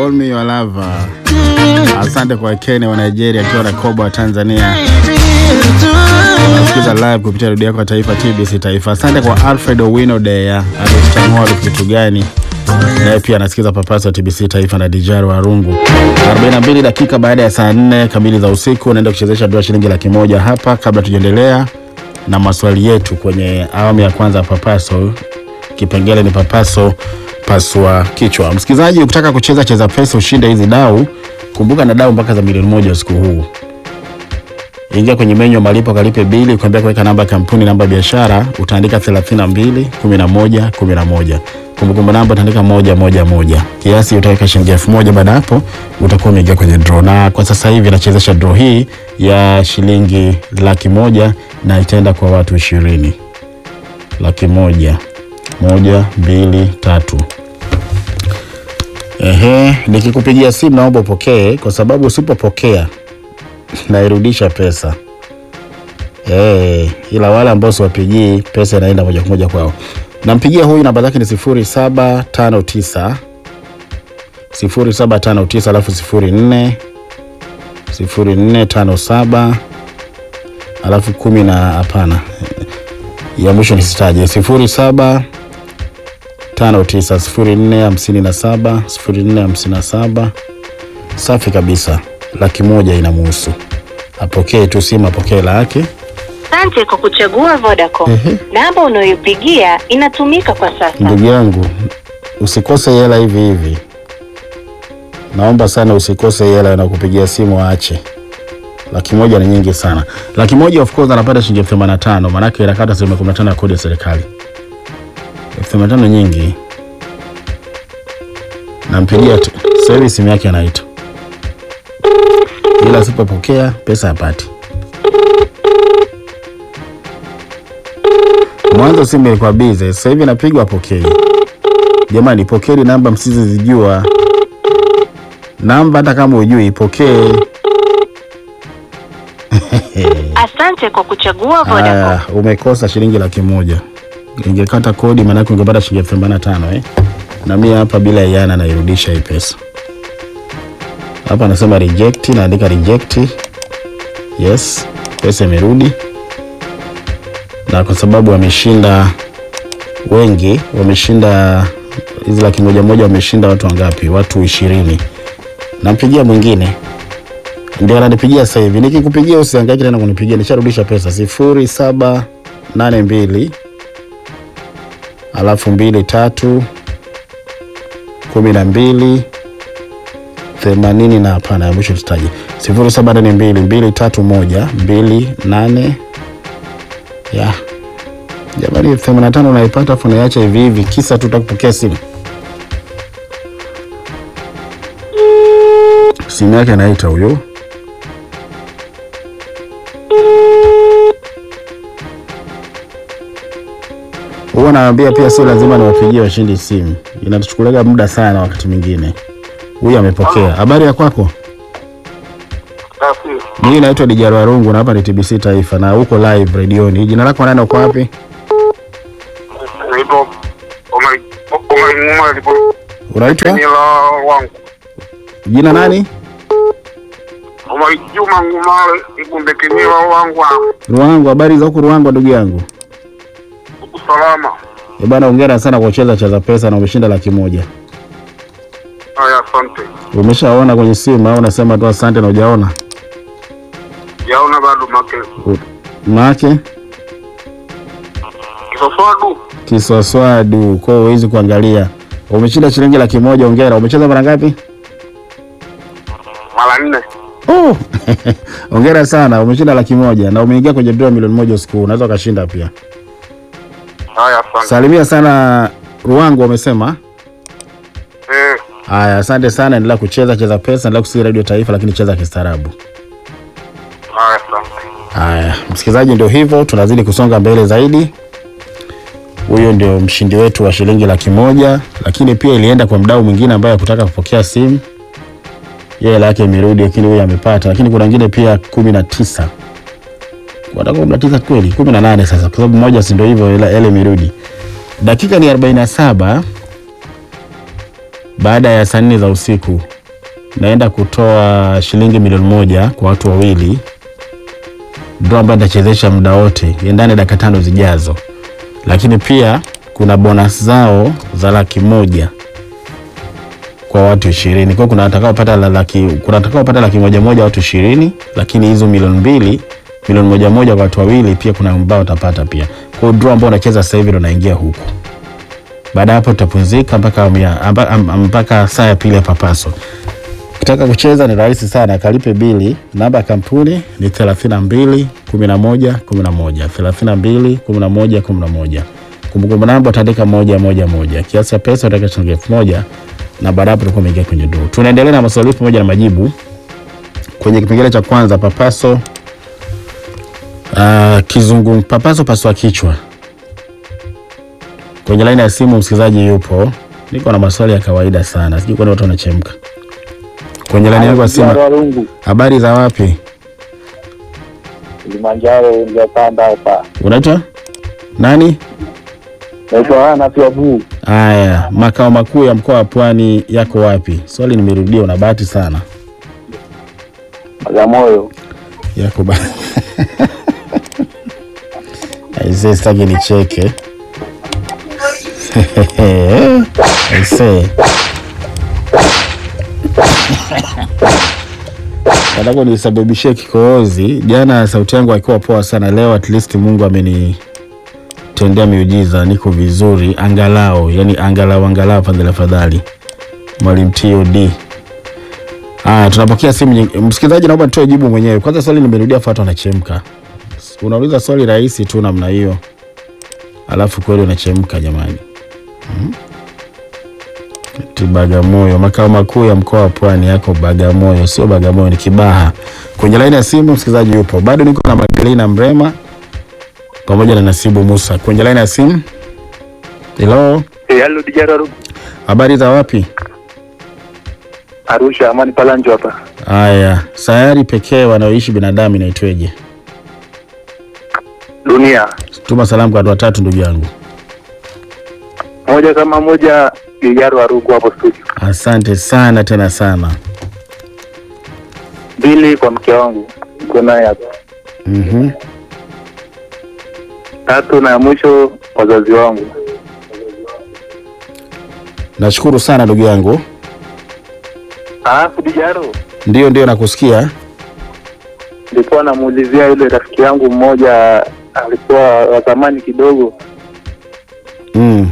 Call me your lover. Asante kwa Kenya wa Nigeria akiwa na Kobo wa Tanzania. Unasikiza live kupitia redio yako ya taifa TBC Taifa. Asante kwa Alfred Owino Deya alichangua kitu gani, naye pia anasikiza papaso ya TBC Taifa na Dijaro Warungu. 42 dakika baada ya saa 4 kamili za usiku, naenda kuchezesha dola shilingi laki moja hapa, kabla tujaendelea na maswali yetu kwenye awamu ya kwanza ya papaso. Kipengele ni papaso pasua kichwa. Msikilizaji, ukitaka kucheza cheza pesa ushinde hizi dau, kumbuka na dau mpaka za milioni moja usiku huu. Ingia kwenye menyu ya malipo, kalipe bili, ukiambia kuweka namba ya kampuni, namba ya biashara, utaandika 32 11 11. Kumbukumbu namba utaandika moja moja moja. Kiasi utaweka shilingi elfu moja. Baada ya hapo utakuwa umeingia kwenye draw, na kwa sasa hivi nachezesha draw hii ya shilingi laki moja na itaenda kwa watu ishirini. Laki moja moja mbili tatu. Ehe, nikikupigia simu naomba upokee, kwa sababu usipopokea nairudisha pesa. Eh, ila wale ambao siwapigii pesa inaenda moja kwa moja kwao. Nampigia huyu, namba zake ni sifuri saba tano tisa sifuri saba tano tisa alafu sifuri nne sifuri nne tano saba alafu kumi na hapana, ya mwisho nisitaje, sifuri saba tano tisa sifuri nne hamsini na saba sifuri nne hamsini na saba. Safi kabisa, laki moja inamuhusu. Apokee tu simu, apokee la yake. Asante kwa kuchagua Vodacom. Ehe. Namba unayoipigia inatumika kwa sasa. Ndugu yangu, usikose hela hivi hivi, naomba sana usikose hela na kupigia simu, aache. Laki moja ni nyingi sana. Laki moja of course anapata shilingi elfu themanini na tano maanake inakata asilimia kumi na tano ya kodi ya serikali. Elfu themanini na tano nyingi. Nampigia tu sasa hivi, simu yake anaita, ila asipopokea pesa hapati. Mwanzo simu ilikuwa bize, sasa hivi napigwa apokei. Jamani, pokeni namba msizozijua, namba hata kama ujui ipokee. Asante kwa kuchagua Vodacom. Aya, umekosa shilingi laki moja. Ingekata kodi, maanake ungepata shilingi elfu themanini na tano eh? na mimi hapa bila iana nairudisha hii pesa. Hapa nasema reject, naandika reject. Yes, pesa imerudi, na kwa sababu wameshinda wengi, wameshinda hizi laki moja moja, wameshinda watu wangapi? Watu ishirini. Nampigia mwingine ndio ananipigia sasa hivi. Nikikupigia usihangaike tena kunipigia, nisharudisha pesa sifuri saba nane mbili alafu mbili tatu kumi na mbili themanini na hapana, ya mwisho tutaje sifuri saba nane mbili mbili tatu moja mbili nane ya jamani, elfu themanini na tano unaipata afu unaiacha hivi hivi, kisa tu utakupokea simu. Simu yake anaita huyo. Huwa naambia pia sio lazima niwapigie washindi simu, inatuchukulia muda sana wakati mwingine. Huyu amepokea. Habari ya kwako? Safi. Mimi naitwa Dijaro Warungu na hapa ni TBC Taifa na uko live redioni. Jina lako nani, uko wapi? Naitwa Omar Omar Nguma lipo Unaitwa Kenyela wangu. jina nani? Omar Juma Nguma ikumbe Kenyela wangu. Ruangu. Habari za huku Ruangu, ndugu yangu? Usalama. Eh bana, hongera sana kwa kucheza cheza pesa na umeshinda laki moja. Haya, asante. Umeshaona kwenye simu au unasema tu asante na hujaona? Yaona bado make. U- Maake Kisoswadu. kiswaswadu kwa hiyo huwezi kuangalia. Umeshinda shilingi laki moja, hongera. Umecheza mara ngapi? Mara nne. Oh, hongera sana, umeshinda laki moja na umeingia kwenye draw milioni moja usiku huu. Unaweza ukashinda pia. Haya, asante. Salimia sana Ruangu, wamesema. Eh, Haya, asante sana, endelea kucheza cheza pesa, endelea kusikia Radio Taifa, lakini cheza kistaarabu. haya, asante. Haya, msikilizaji, ndio hivyo, tunazidi kusonga mbele zaidi. Huyo ndio mshindi wetu wa shilingi laki moja, lakini pia ilienda kwa mdau mwingine ambaye hakutaka kupokea simu, yeye hela yake imerudi, lakini huyo amepata. Lakini kuna wengine pia kumi na tisa watakuwa kumi na tisa kweli, kumi na nane sasa, kwa sababu moja, si ndio hivyo, hela hela imerudi. Dakika ni 47 baada ya saa nne za usiku. naenda kutoa shilingi milioni moja kwa watu wawili, draw ambayo nitachezesha muda wote ndani ya dakika tano zijazo, lakini pia kuna bonus zao za laki moja kwa watu ishirini. Kwa hiyo kuna watakaopata la laki, kuna watakaopata laki moja moja watu ishirini, lakini hizo milioni mbili milioni moja moja kwa watu wawili, pia kuna ambao watapata pia. Kwa hiyo draw ambao unacheza sasa hivi ndo naingia huku. Baada ya hapo tutapumzika mpaka amia- amba- am- mpaka saa ya pili ya papaso. Ukitaka kucheza ni rahisi sana, kalipe bili. Namba ya kampuni ni 32 11 11 32 11 11. Kumbukumbu namba utaandika moja moja moja. Kiasi cha pesa utaweka shilingi elfu moja na baada hapo utakuwa umeingia kwenye draw. Tunaendelea na maswali pamoja na majibu kwenye kipengele cha kwanza papaso. Uh, kizungu papaso paswa kichwa. Kwenye laini ya simu msikilizaji yupo. Niko na maswali ya kawaida sana, sijui kwani watu wanachemka. Kwenye laini yangu ya simu, Warungu habari za wapi? Kilimanjaro nilipanda hapa. Unaitwa nani? Naitwa Ana Fiabu. Haya, makao makuu ya mkoa wa Pwani yako wapi? Swali nimerudia, una bahati sana. Bagamoyo. Yako ba Aise, sitaki nicheke. Aise. Nataka nisababishie kikohozi. Jana sauti yangu haikuwa poa sana, leo at least Mungu amenitendea miujiza, niko vizuri angalau, yani angalau angalau, fadhali afadhali. Mwalimu TOD. Ah, tunapokea simu nyingi. Msikilizaji, naomba nitoe jibu mwenyewe. Kwanza swali nimerudia, fuata unachemka. Unauliza swali rahisi tu namna hiyo, alafu kweli unachemka jamani. Hmm? Eti Bagamoyo, makao makuu ya mkoa wa Pwani yako Bagamoyo, sio Bagamoyo, ni Kibaha. Kwenye laini ya simu msikilizaji yupo, bado niko na Magdalena Mrema pamoja na Nasibu Musa kwenye laini ya simu. Hello, Eh, halo Dijara Warungu. habari za wapi? Arusha Amani Palanjo hapa. Haya, sayari pekee wanaoishi binadamu inaitweje? Dunia. Tuma salamu kwa watu watatu, ndugu yangu. Moja kama moja Dijara Warungu hapo studio. Asante sana tena sana. Mbili kwa mke wangu. Niko naye hapa. Mhm. Tatu na ya mwisho wazazi wangu. Nashukuru sana ndugu yangu. Alafu Dijaro Ndio, ndio nakusikia. nilikuwa namuulizia yule rafiki yangu mmoja alikuwa wa zamani kidogo, Mm.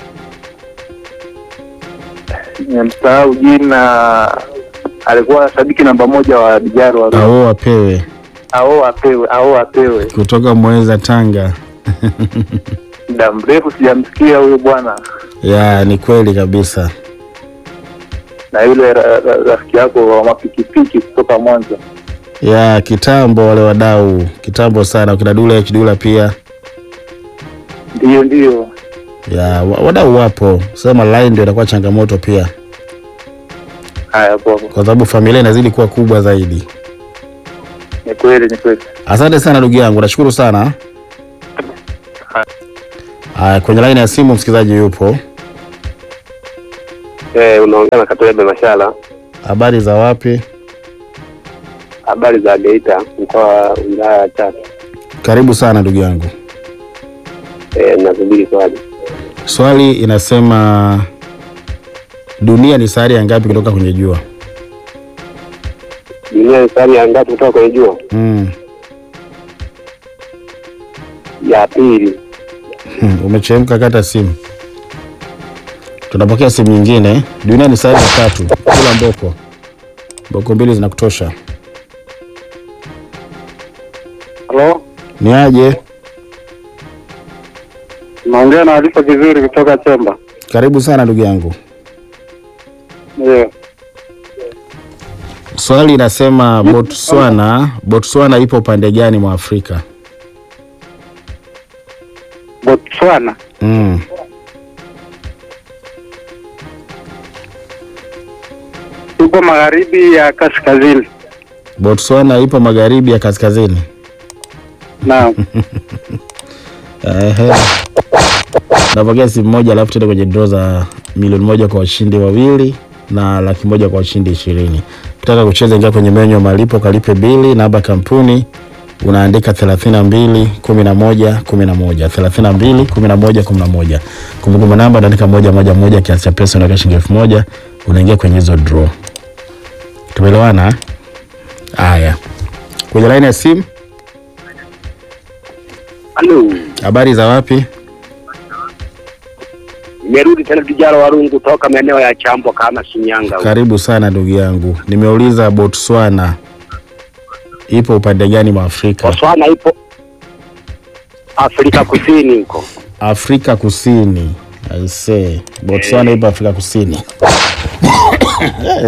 nimemsahau jina. Alikuwa shabiki namba moja wa Dijaro Warungu. Ao wapewe Ao apewe, ao apewe. kutoka Mweza, Tanga. Muda mrefu sijamsikia huyo bwana. Ya, ni kweli kabisa. na yule ra- ra- rafiki yako wa mapikipiki kutoka Mwanza. Ya, kitambo wale wadau, kitambo sana, kina Dula Kidula pia. Ndiyo, ndiyo. Ya, wa- wadau wapo. Sema line ndio inakuwa changamoto pia, Haya, poa. kwa sababu familia inazidi kuwa kubwa zaidi. Ni kweli, ni kweli. Asante sana ndugu yangu, nashukuru sana. Haya, kwenye line ya simu msikilizaji yupo. Eh, unaongea na Katolebe Mashala. Habari za wapi? Habari za Geita, mkoa wa wilaya ya Chato. Karibu sana ndugu yangu. Eh, nasubiri swali. Swali inasema dunia ni sayari ya ngapi kutoka kwenye jua? Dunia ni sayari ya ngapi kutoka kwenye jua? Mm. Ya pili. Hmm, umechemka, kata simu. Tunapokea simu nyingine. Dunia ni sayari ya tatu. Kula mboko, mboko mbili zinakutosha. Halo, Ni aje? naongea na Alifa Kizuri kutoka Chemba. Karibu sana ndugu yangu. Ndio. Swali inasema Botswana, Botswana ipo upande gani mwa Afrika? Botswana Mm. ipo magharibi ya kaskazini. Botswana ipo magharibi ya kaskazini. Naam. Ehe. Napokea simu moja alafu tuende kwenye draw za milioni moja kwa washindi wawili na laki moja kwa washindi ishirini. Ukitaka kucheza, ingia kwenye menyu ya malipo, kalipe bili, namba ya kampuni unaandika 32 11 11 32 11 11. Kumbukumbu namba unaandika moja moja moja, kiasi cha pesa unaweka shilingi elfu moja unaingia kwenye hizo draw. Tumeelewana? eh? Haya, kwenye laini ya simu, Halo, habari za wapi? nimerudi tena Dijara Warungu toka maeneo ya Chambo kama Shinyanga. huko. Karibu sana ndugu yangu. Nimeuliza Botswana ipo upande gani mwa Afrika? Botswana ipo Afrika Kusini huko. Afrika Kusini. I say, Botswana ipo Afrika Kusini.